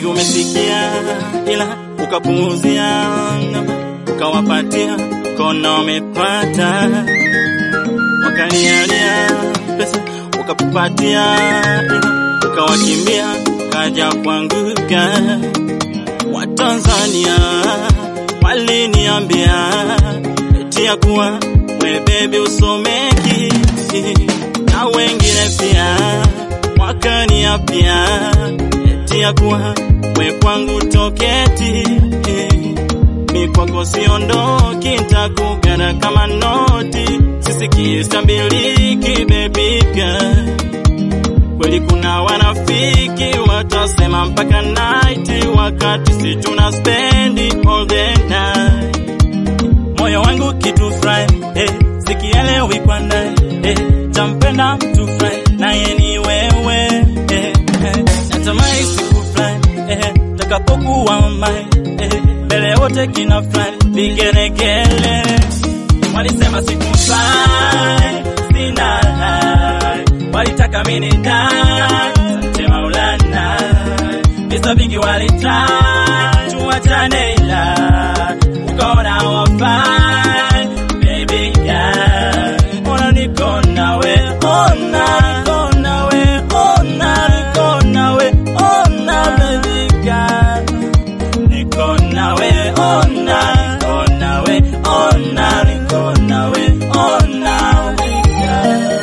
Wengi umesikia ila ukapuuzia, ukawapatia kono umepata, wakanialia pesa ukapatia, ila ukawakimbia, kaja kuanguka. Watanzania waliniambia eti ya kuwa we baby usomeki, na wengine pia wakaniapia eti ya kuwa we kwangu toketi, mi kwako siondoki, ntakugana kama noti, sisiki stabiliki baby girl kweli kuna wanafiki watasema mpaka night, wakati si tuna spendi all the night. Moyo wangu kitu fry eh, sikielewi kwa naye eh, tampenda mtu fry naye ni wewe eh, eh, natamani siku fly eh, takapokuwa mai eh, mbele wote kina fly vigelegele, walisema siku fly sina hai walitaka mini ndani sante Maulana, visa vingi walitaka tuachane, ila ukaona wafai baby girl, ona niko nawe, ona niko nawe, ona niko nawe, ona baby girl, niko nawe, ona niko nawe, ona niko nawe, ona baby girl.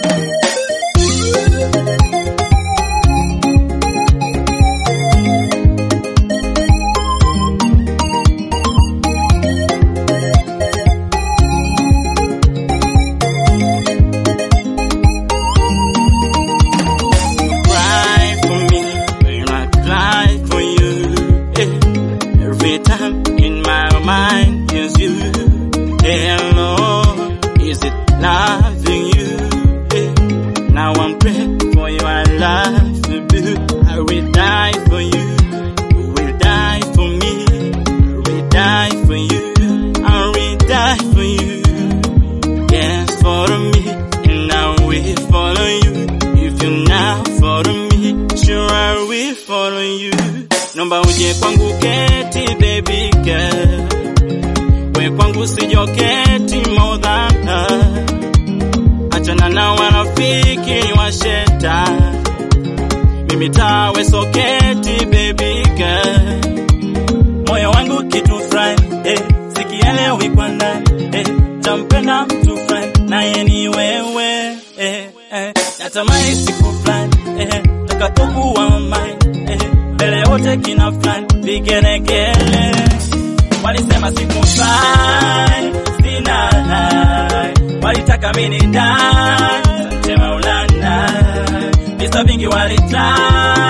cry for me when I cry for you. Eh, Every time in my mind is you. Hello, is it loving you? Eh, Now I'm praying for you. I love you. I will die for you. You will die for me. I will die for you. I will die for you. Yes, follow me, and I will follow you. If you now follow me, sure I will follow you. Nomba uje kwangu keti, baby girl. We kwangu sijoketi more than her. Achana na wanafiki washeta. Mimi tawe soketi, baby girl moyo wangu kitu fry eh, sikielewi kwa ndani eh, tampenda mtu fry naye ni wewe eh, eh, natamani siku fulani eh, takapokuwa mai eh, mbele wote kina fulani vigelegele walisema siku fly sina hai walitaka mini dai sante Maulana visa vingi walitaka